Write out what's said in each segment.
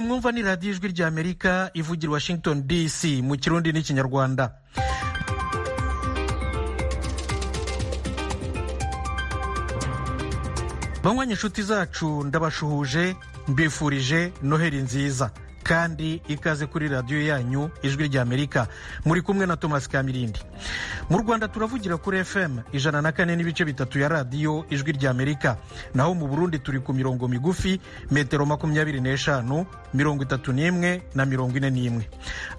mwumva ni radiyo ijwi ry'amerika ivugira washington dc mu kirundi n'ikinyarwanda banywanyi inshuti zacu ndabashuhuje mbifurije noheri nziza kandi ikaze kuri radiyo yanyu ijwi ry'amerika muri kumwe na thomas kamirindi mu rwanda turavugira kuri fm ijana na kane n'ibice bitatu ya radiyo ijwi ry'amerika naho mu burundi turi ku mirongo migufi metero makumyabiri n'eshanu mirongo itatu n'imwe na mirongo ine n'imwe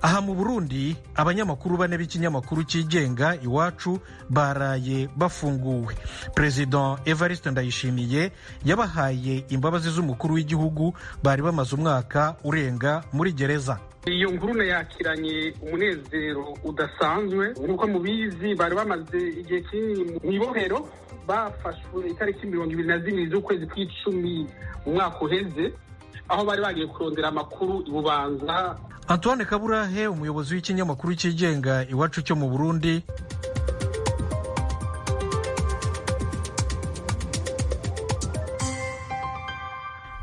aha mu burundi abanyamakuru bane b'ikinyamakuru cyigenga iwacu baraye bafunguwe perezida evariste ndayishimiye yabahaye imbabazi z'umukuru w'igihugu bari bamaze umwaka urenga muri gereza iyo ngurune yakiranye umunezero udasanzwe nk'uko mubizi bari bamaze igihe kinini mu ibohero bafashwe itariki mirongo ibiri na zibiri z'ukwezi kw'icumi mu mwaka uheze aho bari bagiye kurondera amakuru i bubanza antoine kaburahe umuyobozi w'ikinyamakuru cyigenga iwacu cyo mu burundi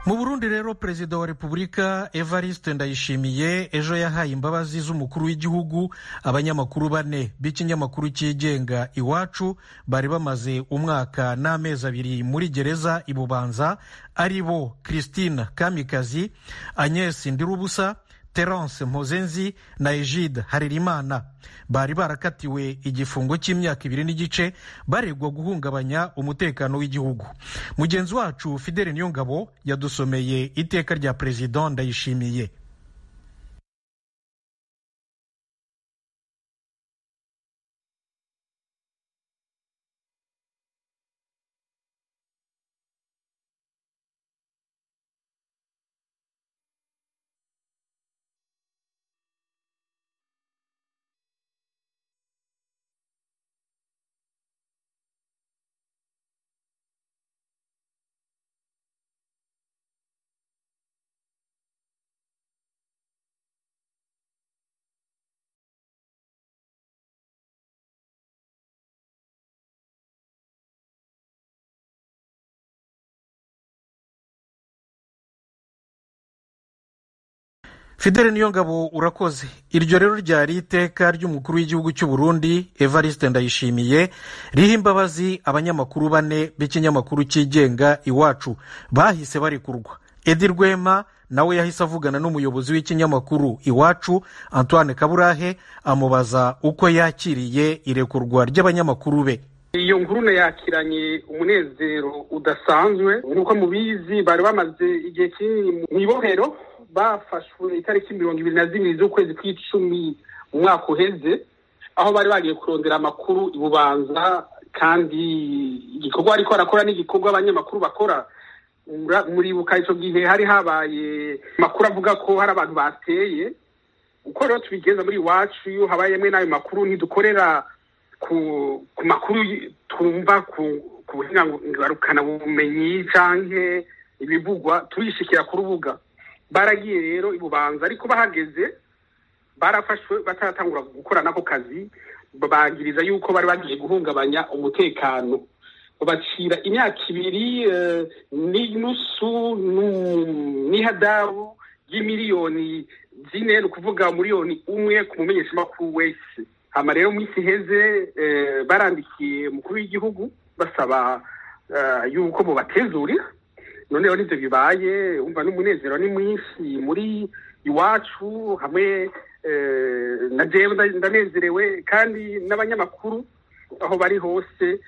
mu burundi rero perezida wa repubulika evariste ndayishimiye ejo yahaye imbabazi z'umukuru w'igihugu abanyamakuru bane b'ikinyamakuru cyigenga iwacu bari bamaze umwaka n'amezi abiri muri gereza i bubanza ari bo christine kamikazi agnes ndirubusa terence mpozenzi na egide harerimana bari barakatiwe igifungo cy'imyaka ibiri n'igice baregwa guhungabanya umutekano w'igihugu mugenzi wacu fidele niyongabo yadusomeye iteka rya perezida ndayishimiye fidele niyongabo urakoze iryo rero ryari iteka ry'umukuru w'igihugu cy'u burundi evariste ndayishimiye riha imbabazi abanyamakuru bane b'ikinyamakuru cyigenga iwacu bahise barekurwa edi rwema nawe yahise avugana n'umuyobozi w'ikinyamakuru iwacu antoine kaburahe amubaza uko yakiriye irekurwa ry'abanyamakuru be iyo ngurune yakiranye umunezero udasanzwe nk'uko mubizi bari bamaze igihe kinini mu ibohero bafashwe itariki mirongo ibiri na zibiri z'ukwezi kw'icumi mu mwaka uheze aho bari bagiye kurondera amakuru i bubanza kandi igikorwa ariko arakora n'igikorwa abanyamakuru bakora muribuka icyo gihe hari habaye amakuru avuga ko hari abantu bateye uko rero tubigeza muri iwacu iyo habayemo n'ayo makuru ntidukorera ku makuru twumva ku buhinga ngarukanaubumenyi cyangwa ibivugwa turishikira ku rubuga baragiye rero i bubanza ariko bahageze barafashwe bataratangura gukora n'ako kazi babangiriza yuko bari bagiye guhungabanya umutekano babacira imyaka ibiri n'inusu n'ihadabu y'imiliyoni zine ni ukuvuga miliyoni umwe ku mumenyeshamakuru wese hano rero mu isi iheze barandikiye umukuru w'igihugu basaba yuko bubatezurira noneho nibyo bibaye wumva n'umunezero ni mwinshi muri iwacu hamwe na jewe ndanezerewe kandi n'abanyamakuru aho bari hose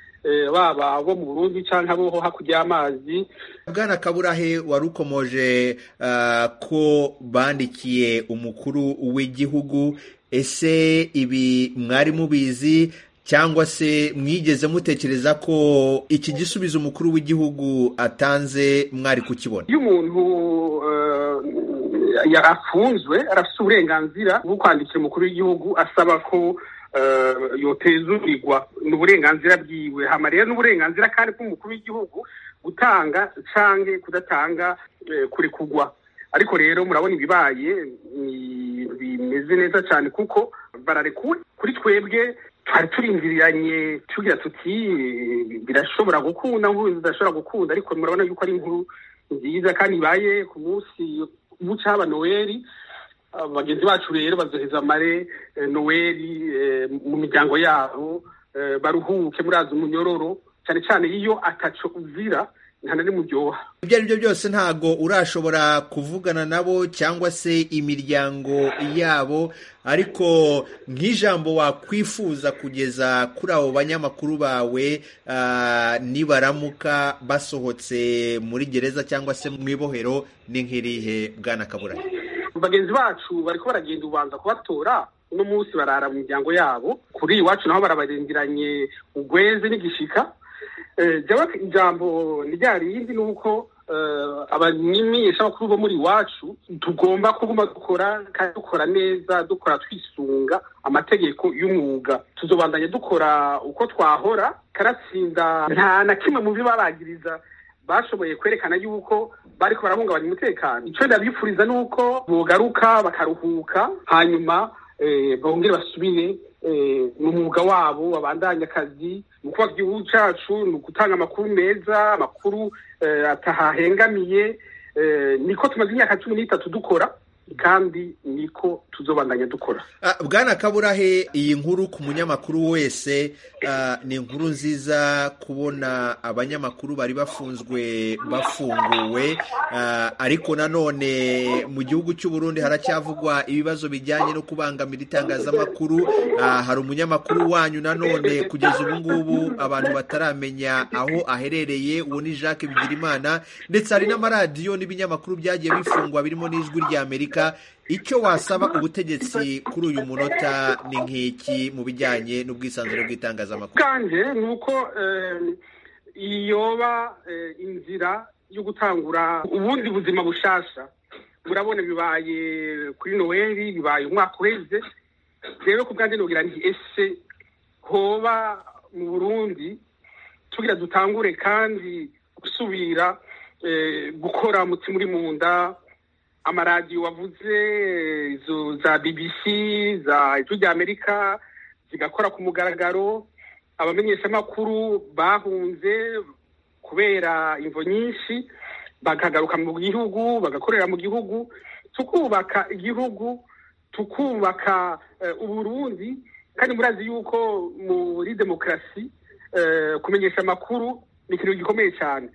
baba bo mu burundi cyangwa abo hakurya y'amazi bwana kaburahe wari ukomoje ko bandikiye umukuru w'igihugu ese ibi mwari mubizi cyangwa se mwigeze mutekereza ko iki gisubizo umukuru w'igihugu atanze mwari kukibona iyo umuntu yarafunzwe arafite uburenganzira bwo kwandikira umukuru w'igihugu asaba ko yotezurirwa ni uburenganzira bwiwe hama rero n'uburenganzira kandi bw'umukuru w'igihugu gutanga cyangwa kudatanga kurekugwa ariko rero murabona ibibaye bimeze neza cyane kuko bararekuwe kuri twebwe twari turindiriranye tugira tuti birashobora gukunda nkuru zidashobora gukunda ariko murabona yuko ari inkuru nziza kandi ibaye ku munsi buca haba noheli bagenzi bacu rero bazoheza amare noheli mu miryango yabo baruhuke murazi umunyororo cyane cyane iyo ataco uzira nta na rimwe uryoha ibyo ari byo byose ntago urashobora kuvugana nabo cyangwa se imiryango yabo ariko nk'ijambo wakwifuza kugeza kuri abo banyamakuru bawe nibaramuka basohotse muri gereza cyangwa se mu ibohero ni nk'irihe bwana kabura bagenzi bacu bari ko baragenda ubanza kubatora uno munsi barara mu miryango yabo kuri iwacu naho barabarengeranye ugweze n'igishika ijambo rya rindi ni uko abamenyesha bakuru bo muri iwacu tugomba kuguma dukora kandi dukora neza dukora twisunga amategeko y'umwuga tuzobandanya dukora uko twahora karatsinda nta na kimwe mu bibarangiriza bashoboye kwerekana yuko bari barahungabanya umutekano icyo ndabifuriza ni uko bogaruka bakaruhuka hanyuma bongere basubire ni umwuga wabo babandanya akazi mu kubaka igihugu cyacu ni ugutanga amakuru meza amakuru atahahengamiye niko tumaze imyaka cumi n'itatu dukora kandi niko tuzobandanya dukora bwana kaburahe iyi nkuru ku munyamakuru wese ni inkuru nziza kubona abanyamakuru bari bafunzwe bafunguwe ariko nanone mu gihugu cy'u Burundi haracyavugwa ibibazo bijyanye no kubangamira itangazamakuru hari umunyamakuru wanyu nanone kugeza ubu ngubu abantu bataramenya aho aherereye uwo ni jacques bigirimana ndetse hari n'amaradiyo n'ibinyamakuru byagiye bifungwa birimo n'ijwi rya amerika icyo wasaba ubutegetsi kuri uyu munota ni nk'iki mu bijyanye n'ubwisanzure bw'itangazamakuru kandi ni uko iyoba inzira yo gutangura ubundi buzima bushasha murabona bibaye kuri noheli bibaye umwaka uheze rero ku bwanjye nubwira nti ese hoba mu burundi tugira dutangure kandi gusubira gukora umutima uri mu nda amaradiyo wavuze izo za BBC za ijwi rya amerika zigakora ku mugaragaro abamenyeshamakuru bahunze kubera imvo nyinshi bakagaruka mu gihugu bagakorera mu gihugu tukubaka igihugu tukubaka uburundi kandi murazi yuko muri demokarasi kumenyesha amakuru ni ikintu gikomeye cyane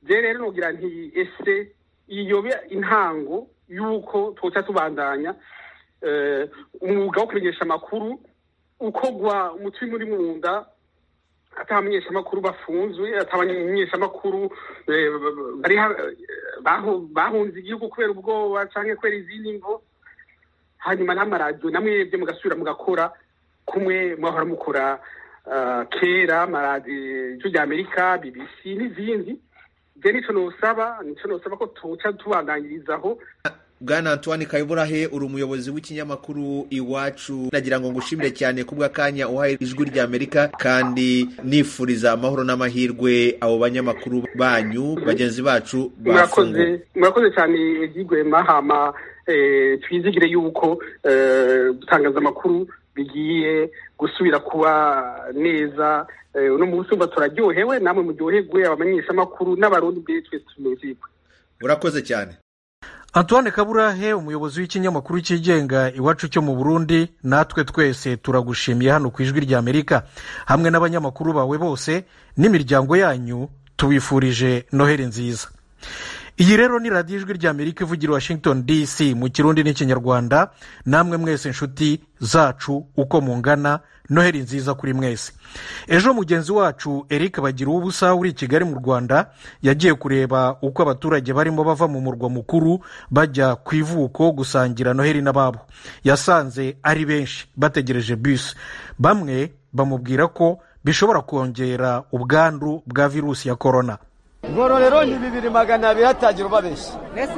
rero nugira nti ese iyobe intango yuko tuca tubandanya umwuga wo kumenyesha amakuru ukogwa umutima uri mu nda atamenyesha amakuru bafunzwe atamenyesha amakuru bahunze igihugu kubera ubwoba cyangwa kubera izindi ngo hanyuma n'amaradiyo na mwebwe mugasubira mugakora kumwe muhora mukora kera amaradiyo y'amerika BBC n'izindi byo nicyo nusaba nicyo nusaba ko tuca tubandangirizaho bwana antoine kayiburahe uri umuyobozi w'ikinyamakuru iwacu nagira ngo ngushimire cyane kubw'akanya uhaye ijwi rya amerika kandi nifuriza amahoro n'amahirwe abo banyamakuru banyu bagenzi bacu bafunguye murakoze cyane byigwema hama twizigire yuko gutangaza amakuru bigiye gusubira kuba neza uno munsi umva turaryohewe namwe muryoherwe abamenyeshamakuru n'abarundi mbere twese tunezerwe urakoze cyane antoine kaburahe umuyobozi w'ikinyamakuru cyigenga iwacu cyo mu burundi natwe twese turagushimiye hano ku ijwi rya amerika hamwe n'abanyamakuru bawe bose n'imiryango yanyu tubifurije noheli nziza iyi rero ni radiyo ijwi rya amerika ivugira washington dc mu kirundi n'ikinyarwanda namwe mwese inshuti zacu uko mungana noheli nziza kuri mwese ejo mugenzi wacu eric bagira ubusa uri i kigali mu rwanda yagiye kureba uko abaturage barimo bava mu murwa mukuru bajya ku ivuko gusangira noheli n'ababo yasanze ari benshi bategereje bisi bamwe bamubwira ko bishobora kongera ubwandu bwa virusi ya korona ngororero ni bibiri magana abiri hatagira ubabeshya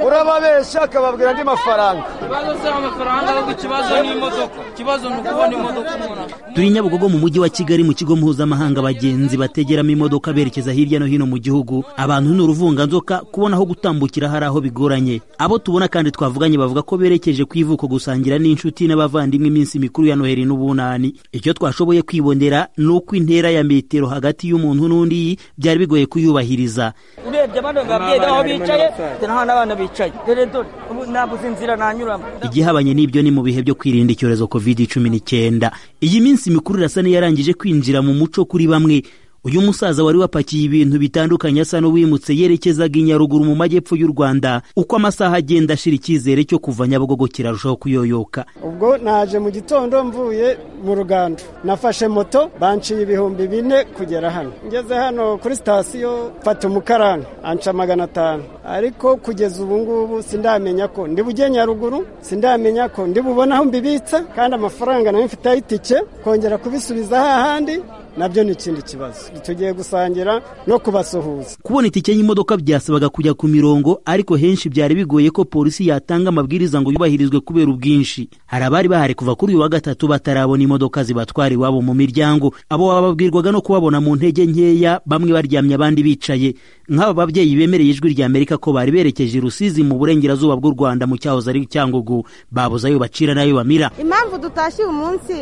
urababeshya akababwira andi mafaranga ikibazo si amafaranga ahubwo ikibazo ni imodoka ikibazo ni ukubona imodoka umuntu turi nyabugogo mu mujyi wa kigali mu kigo mpuzamahanga abagenzi bategeramo imodoka berekeza hirya no hino mu gihugu abantu ni uruvunganzoka kubona aho gutambukira hari aho bigoranye abo tubona kandi twavuganye bavuga ko berekeje ku ivuko gusangira n'inshuti n'abavandimwe iminsi mikuru ya noheli n'ubunani icyo twashoboye kwibonera ni uko intera ya metero hagati y'umuntu n'undi byari bigoye kuyubahiriza urebye bano babyeyi aho bicaye dore aho n'abana bicaye dore dore ubu nambuze inzira nanyuramo igihabanye n'ibyo ni mu bihe byo kwirinda icyorezo covid cumi n'icyenda iyi minsi mikuru irasa n'iyarangije kwinjira mu muco kuri bamwe uyu musaza wari wapakiye ibintu bitandukanye asa n'uwimutse yerekezaga i nyaruguru mu majyepfo y'u rwanda uko amasaha agenda ashira icyizere cyo kuva nyabugogo kirarushaho kuyoyoka ubwo naje mu gitondo mvuye mu rugando nafashe moto banciye ibihumbi bine kugera hano ngeze hano kuri sitasiyo mfata umukarani anca magana atanu ariko kugeza ubu ngubu sindamenya ko ndi bujye nyaruguru sindamenya ko ndi bubone aho mbibitsa kandi amafaranga nayo mfite ay'itike kongera kubisubiza hahandi nabyo ni ikindi kibazo tugiye gusangira no kubasuhuza kubona itike y'imodoka byasabaga kujya ku mirongo ariko henshi byari bigoye ko polisi yatanga amabwiriza ngo yubahirizwe kubera ubwinshi hari abari bahari kuva kuri uyu wa gatatu batarabona imodoka zibatwara iwabo mu miryango abo bababwirwaga no kubabona mu ntege nkeya bamwe baryamye abandi bicaye nk'aba babyeyi bemereye ijwi ry'amerika ko bari berekeje i rusizi mu burengerazuba bw'u rwanda mu cyahoze ari cyangugu babuze ayo bacira n'ayo bamira impamvu dutashye uyu munsi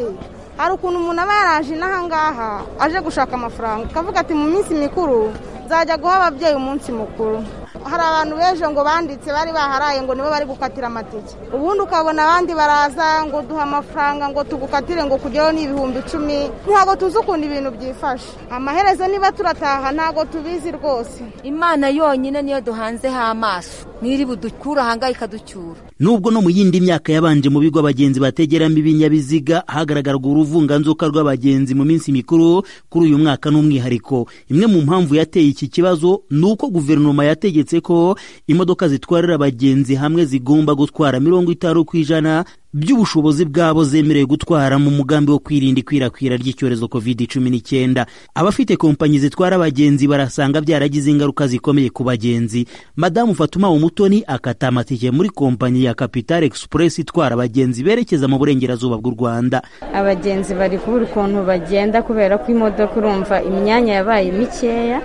hari ukuntu umuntu aba yaraje n'ahangaha aje gushaka amafaranga akavuga ati mu minsi mikuru nzajya guha ababyeyi umunsi mukuru hari abantu b'ejo ngo banditse bari baharaye ngo nibo bari gukatira amatike ubundi ukabona abandi baraza ngo duha amafaranga ngo tugukatire ngo kugeho ni ibihumbi icumi ntabwo tuzi ukuntu ibintu byifashe amaherezo niba turataha ntabwo tubizi rwose imana yonyine niyo duhanzeho amaso n'iri budukura ahangayika ducyura nubwo no mu yindi myaka yabanje mu bigo abagenzi bategeramo ibinyabiziga hagaragaraga uruvunganzoka rw'abagenzi mu minsi mikuru kuri uyu mwaka n'umwihariko imwe mu mpamvu yateye iki kibazo ni uko guverinoma yategetse ko imodoka zitwarira abagenzi hamwe zigomba gutwara mirongo itanu ku ijana by'ubushobozi bwabo zemerewe gutwara mu mugambi wo kwirinda ikwirakwira ry'icyorezo covid cumi n'icyenda abafite kompanyi zitwara abagenzi barasanga byaragize ingaruka zikomeye ku bagenzi madamu fatuma umutoni akata amatike muri kompanyi ya capital express itwara abagenzi berekeza mu burengerazuba bw'u rwanda abagenzi bari kubura ukuntu bagenda kubera ko imodoka urumva imyanya yabaye mikeya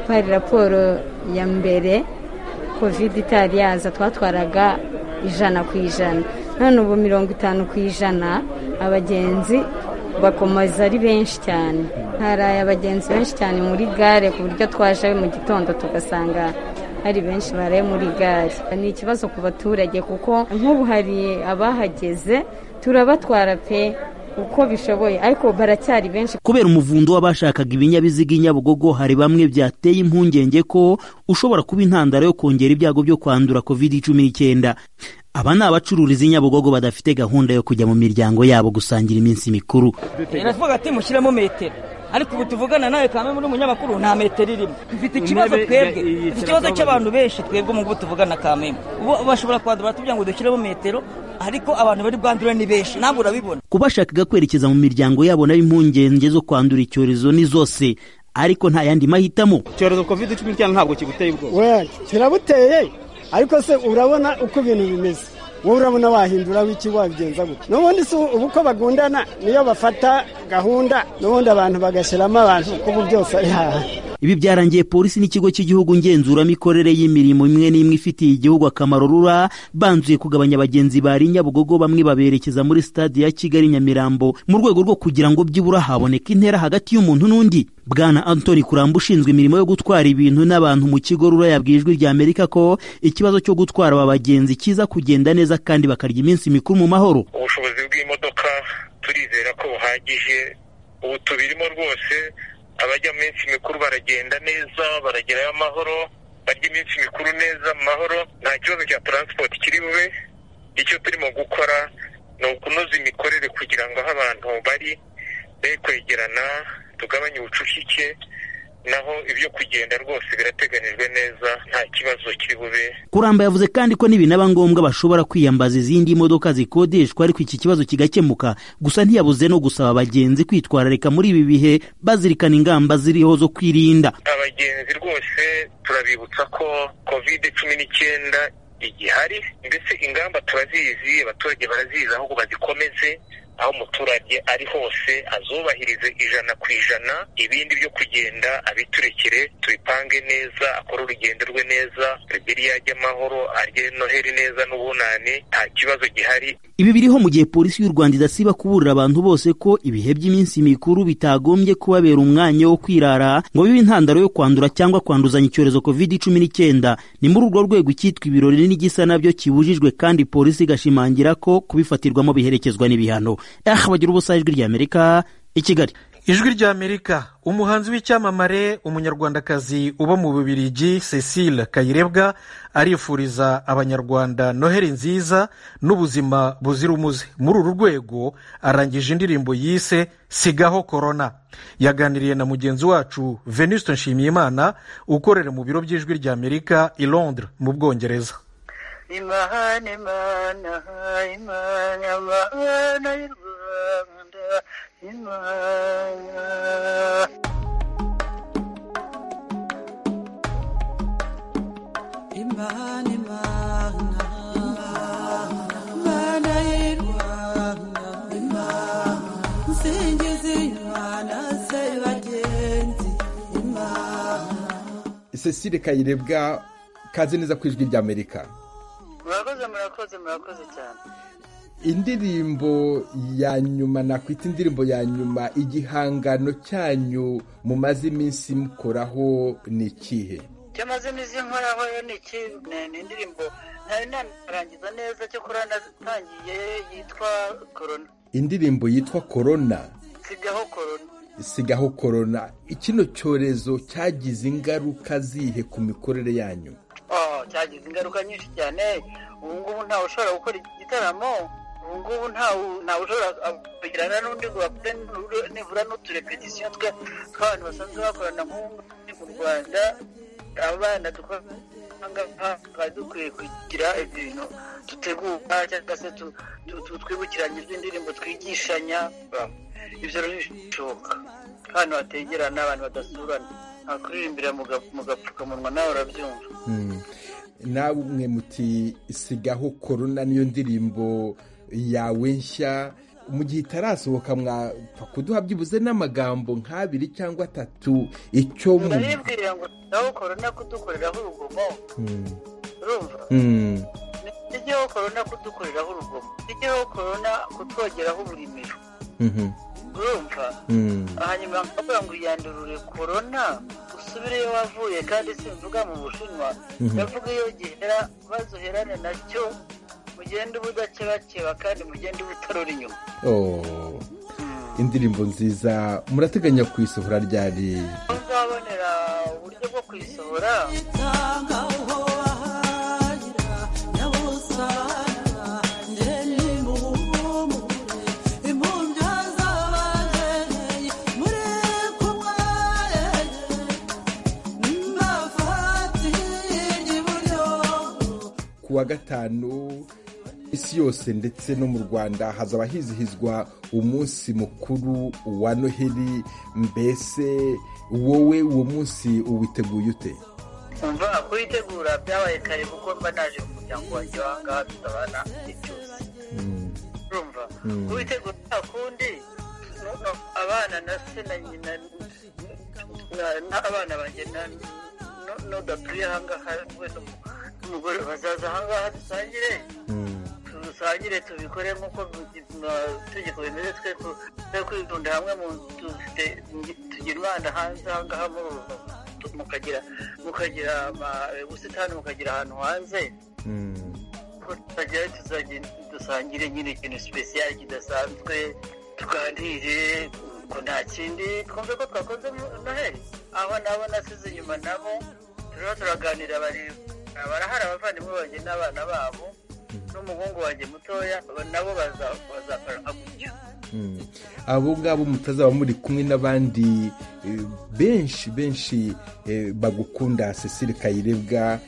hari raporo ya mbere covid itari yaza twatwaraga ijana ku ijana none ubu mirongo itanu ku ijana abagenzi bakomeza ari benshi cyane haraye abagenzi benshi cyane muri gare ku buryo twaje mu gitondo tugasanga hari benshi baraye muri gare ni ikibazo ku baturage kuko nk'ubu hari abahageze turabatwara pe uko bishoboye ariko baracyari benshi kubera umuvundo w'abashakaga ibinyabiziga i nyabugogo hari bamwe byateye impungenge ko ushobora kuba intandaro yo kongera ibyago byo kwandura covid cumi n'icyenda aba ni abacururiza i nyabugogo badafite gahunda yo kujya mu miryango yabo gusangira iminsi mikuru iravuga ati mushyiremo metero ariko ubu tuvugana nawe kame muri munyamakuru nta metero irimo dufite ikibazo twebwe dufite ikibazo cy'abantu benshi twebwe ngubu tuvugana kame bashobora kwadura batubwira ngo dushyiremo metero ariko abantu bari bwandura ni benshi ntabwo urabibona kubashakaga kwerekeza mu miryango yabo nabo impungenge zo kwandura icyorezo ni zose ariko nta yandi mahitamo icyorezo covid cumi n'icyenda ntabwo kiguteye ubwoba kirabuteye ariko se urabona uko ibintu bimeze wowe urabona wahindura w'iki wabigenza gutya n'ubundi si ubu uko bagundana niyo bafata gahunda n'ubundi abantu bagashyiramo abantu kuko byose ari haha ibi byarangiye polisi n'ikigo cy'igihugu ngenzuramikorere y'imirimo imwe n'imwe ifitiye igihugu akamaro rura banzuye kugabanya abagenzi bari nyabugogo bamwe baberekeza muri stade ya kigali nyamirambo mu rwego rwo kugira ngo byibura haboneka intera hagati y'umuntu n'undi bwana antoni kuramba ushinzwe imirimo yo gutwara ibintu n'abantu mu kigo rura yabwiye ijwi rya amerika ko ikibazo cyo gutwara aba bagenzi kiza kugenda neza kandi bakarya iminsi mikuru mu mahoro ubushobozi bw'imodoka turizera ko buhagije ubu tubirimo rwose abajya mu minsi mikuru baragenda neza baragerayo amahoro barya iminsi mikuru neza mu mahoro nta kibazo cya taransipoti kiri bube icyo turimo gukora ni ukunoza imikorere kugira ngo aho abantu bari be kwegerana tugabanye ubucucike naho ibyo kugenda rwose birateganijwe neza nta kibazo kiri bube kuramba yavuze kandi ko n'ibinaba ngombwa bashobora kwiyambaza izindi modoka zikodeshwa ariko iki kibazo kigakemuka gusa ntiyabuze no gusaba abagenzi kwitwararika muri ibi bihe bazirikana ingamba ziriho zo kwirinda abagenzi rwose turabibutsa ko covid cumi n'icyenda igihari mbese ingamba turazizi abaturage barazizi ahubwo bazikomeze aho umuturage ari hose azubahirize ijana ku ijana ibindi byo kugenda abiturekere tubipange neza akore urugendo rwe neza rubiriya ajye amahoro arye noheri neza n'ubunani nta kibazo gihari ibi biriho mu gihe polisi y'u rwanda idasiba kuburira abantu bose ko ibihe by'iminsi mikuru bitagombye kubabera umwanya wo kwirara ngo bibe intandaro yo kwandura cyangwa kwanduzanya icyorezo covid cumi n'icyenda ni muri urwo rwego icyitwa ibirori n'igisa nabyo kibujijwe kandi polisi igashimangira ko kubifatirwamo biherekezwa n'ibihano ah bagira ubusa ijwi ry'amerika i kigali ijwi ry'amerika umuhanzi w'icyamamare umunyarwandakazi uba mu bubirigi cecile kayirebwa arifuriza abanyarwanda noheri nziza n'ubuzima buzira umuze muri uru rwego arangije indirimbo yise sigaho korona yaganiriye na mugenzi wacu venuste nshimiyimana ukorera mu biro by'ijwi ry'amerika i londres mu bwongereza imana imana imana imana y'u rwanda imana imana imana imana y'u rwanda imana nsingiza imana se bagenzi imana cecile kayirebwa kazi neza ku ijwi ry'amerika murakoze murakoze murakoze cyane indirimbo ya nyuma nakwita indirimbo ya nyuma igihangano cyanyu mumaze iminsi mukoraho ni ikihe icyo maze iminsi nkoraho yo ni iki ni indirimbo ntari narangiza neza cyo kurana natangiye yitwa korona indirimbo yitwa korona sigaho korona sigaho korona kino cyorezo cyagize ingaruka zihe ku mikorere yanyu cyagize ingaruka nyinshi cyane ubu ngubu ntawe ushobora gukora igitaramo ubu ngubu ntawe ushobora kugirana n'undi ngo bakore nibura n'uturepetisiyo twe tw'abantu basanzwe bakorana nk'ubu mu rwanda abana dukorana twari dukwiye kugira ibintu dutegura cyangwa se twibukiranya iz'indirimbo twigishanya ibyo bishoboka ahantu hategerana abantu badasurana ntakuririmbira mu gapfukamunwa nawe urabyumva namwe muti sigaho korona niyo ndirimbo yawe nshya mu gihe itarasohoka mwapfa kuduha byibuze n'amagambo nk'abiri cyangwa atatu icyo mu muribwira ngo sigaho korona kudukoreraho urugomo urumva nijyaho korona kudukoreraho urugomo nijyaho korona kutwogeraho uburimiro urumva hanyuma bakavuga ngo yandurure korona usubireyo wavuye kandi simvuga mu bushinwa ndavuga iyo gihera bazoherane nacyo mugende ubudakebakeba kandi mugende ubutarora inyuma indirimbo nziza murateganya kuyisohora ryari uzabonera uburyo bwo kuyisohora wa gatanu isi yose ndetse no mu rwanda hazaba hizihizwa umunsi mukuru wa noheli mbese wowe uwo munsi uwiteguye ute umva kuwitegura byabaye kare kuko mba naje mu muryango wanjye wahangaha tutabana ibyose urumva kuwitegura nta kundi abana na se na nyina n'abana banjye n'udatuye ahangaha wese n'umugore bazaza ahangaha dusangire dusangire tubikore nk'uko itegeko bimeze twe kwidunda hamwe mu nzu tugira umwana hanze ahangaha muri uru mukagira mukagira ubusitani mukagira ahantu hanze tukagerayo dusangire nyine ikintu sipesiyali kidasanzwe tuganire ko nta kindi twumve ko twakoze noheli aho nabo nasize inyuma nabo turiho turaganira bareba barahari abavandimwe banjye n'abana babo n'umuhungu wanjye mutoya nabo bazakora gutyo abo ngabo mutazaba muri kumwe n'abandi benshi benshi bagukunda cecile kayirebwa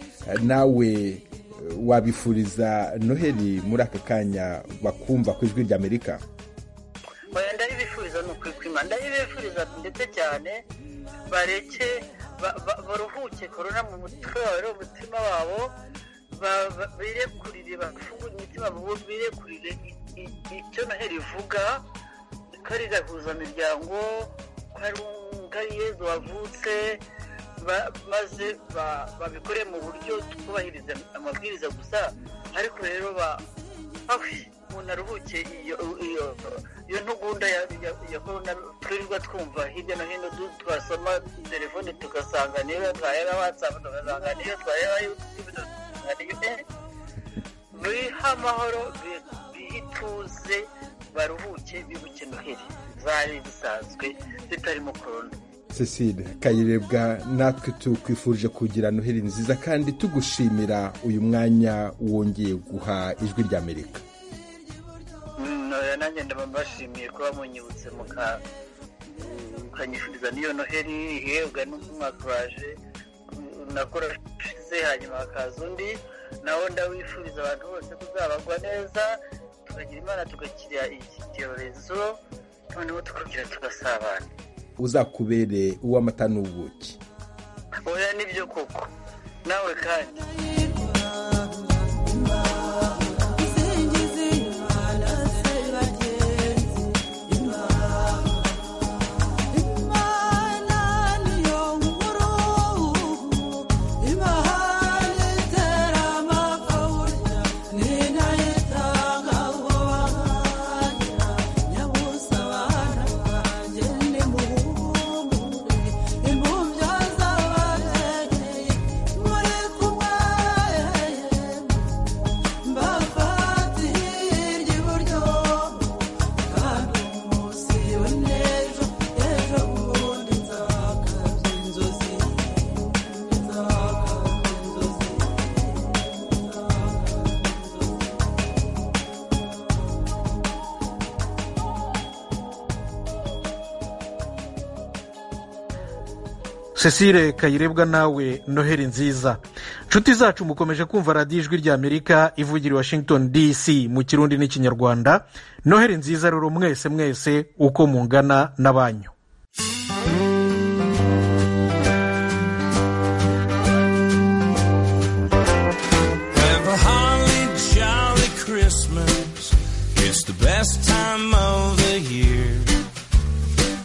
nawe wabifuriza noheli muri aka kanya bakumva ku ijwi ry'amerika ndabifuriza ni ukwikwima ndabifuriza ndetse cyane bareke baruhuke korona mu mutwe wawe umutima wabo birekurire bafunguye imitima birekurire icyo noheli ivuga ko ari gahuzamiryango ko hari yezu wavutse ba- maze ba- babikore mu buryo twubahiriza amabwiriza gusa ariko rero ba awe umuntu aruhukiye iyo iyo iyo ntugunda ya ya- ya korona twirirwa twumva hirya no hino du- twasoma telefone tugasanga niyo twahera watsapu tugasanga niyo twahera yutube tugasanga niyo eh, biha amahoro bi- bihe ituze baruhuke bibuke noheli zari zisanzwe zitarimo korona cecile kayirebwa natwe tukwifurije kugira noheli nziza kandi tugushimira uyu mwanya wongeye guha ijwi rya amerika Mm, oya nanjye ndabashimiye kuba munyibutse muka- mm, mukanyifuriza n'iyo noheli ihebwa n'umwaka uraje Mm, nakora ushize hanyuma hakaza undi nawo ndawifuriza abantu bose kuzabagwa neza tukagira imana tugakira iki cyorezo noneho tukagira tugasabana uzakubere uw'amata n'ubuki oya nibyo koko nawe kandi cecile kayirebwa nawe noheli nziza nshuti zacu mukomeje kumva radiyo ijwi rya amerika ivugira i washington dc mu kirundi n'ikinyarwanda noheli nziza rero mwese mwese uko mungana n'abanyu Have a holly jolly Christmas. It's the best time of the year.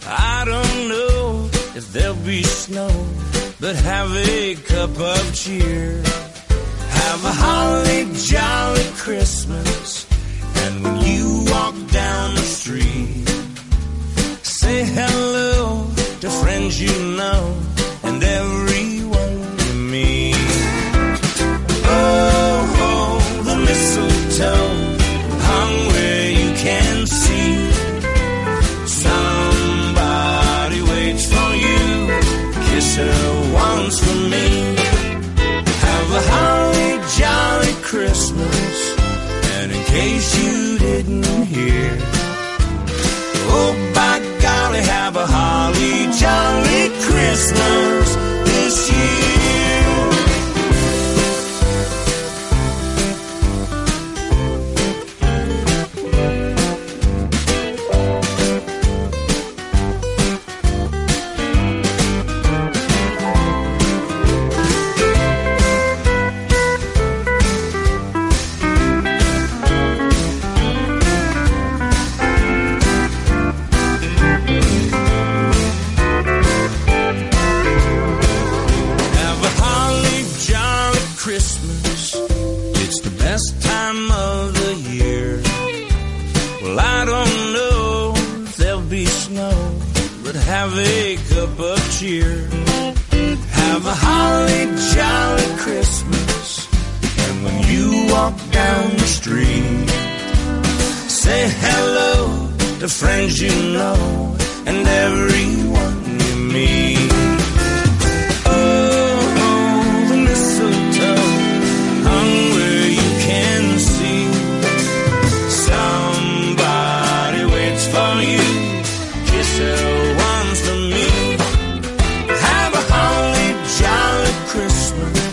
I don't know if there'll be snow, but have a cup of cheer. Have a holly jolly Christmas. And when you walk down the street, say hello to friends you know and everyone you meet. Oh, oh, the mistletoe hung where you can see. Somebody waits for you. Kiss her once for me. Have a holly jolly Christmas. And in case you didn't hear, oh by golly, have a holly jolly Christmas this year. Have a holly jolly Christmas. It's the best time of the year. Well, I don't know if there'll be snow, but have a cup of cheer. Have a holly jolly Christmas. And when you walk down the street, say hello to friends you know and everyone you meet. Oh, the mistletoe hung where you can see. Somebody waits for you. Kiss her once for me. Have a holly jolly Christmas.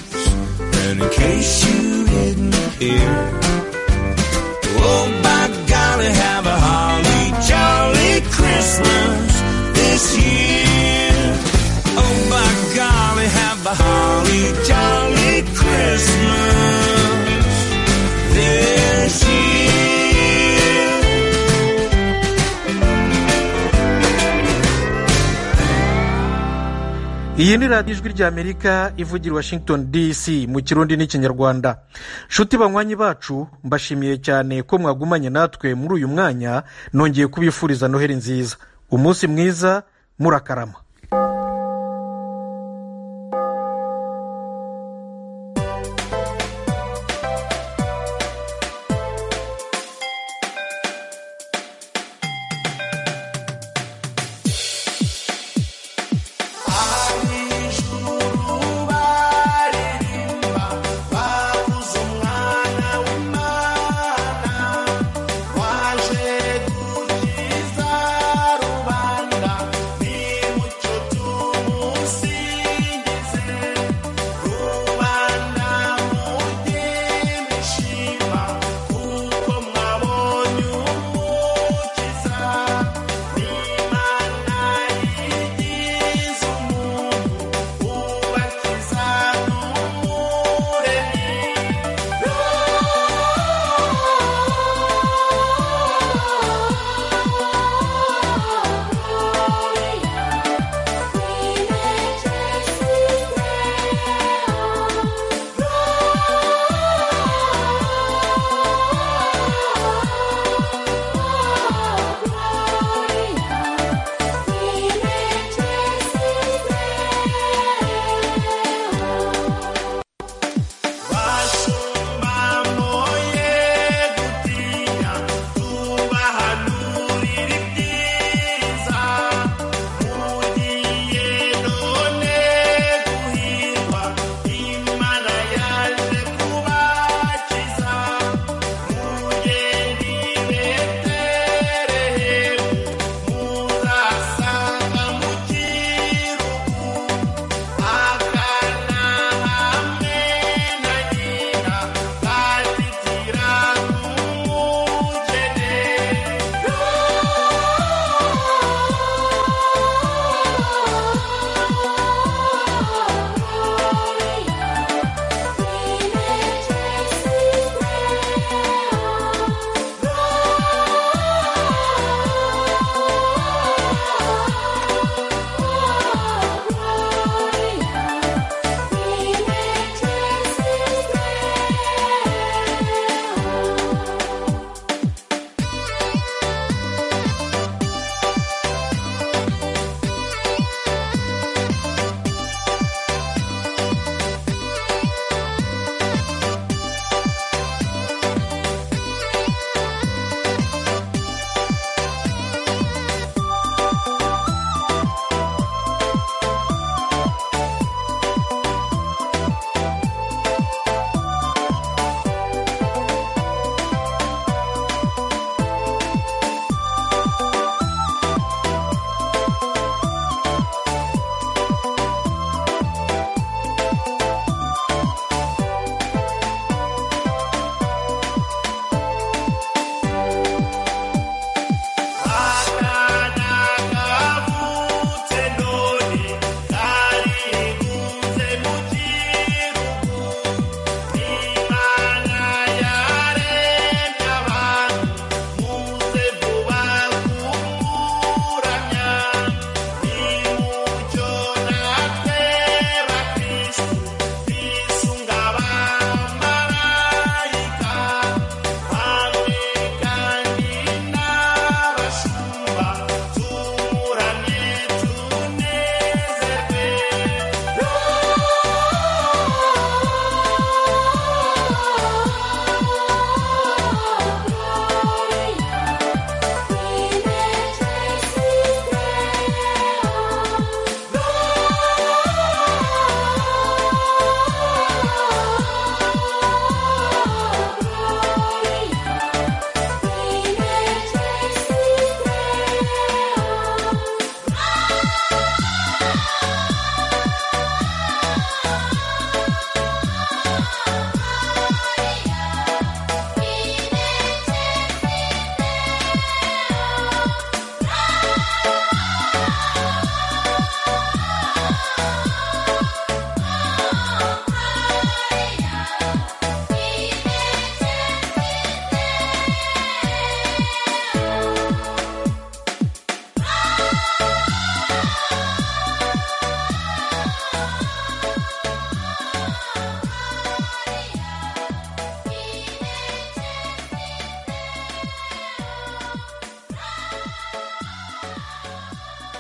And in case you didn't hear, oh, by golly, have a holly jolly Christmas iyi ni radiyo ijwi ry'amerika ivugira washington dc mu kirundi n'ikinyarwanda nshuti banywanyi bacu mbashimiye cyane ko mwagumanye natwe muri uyu mwanya nongeye kubifuriza noheli nziza umunsi mwiza murakarama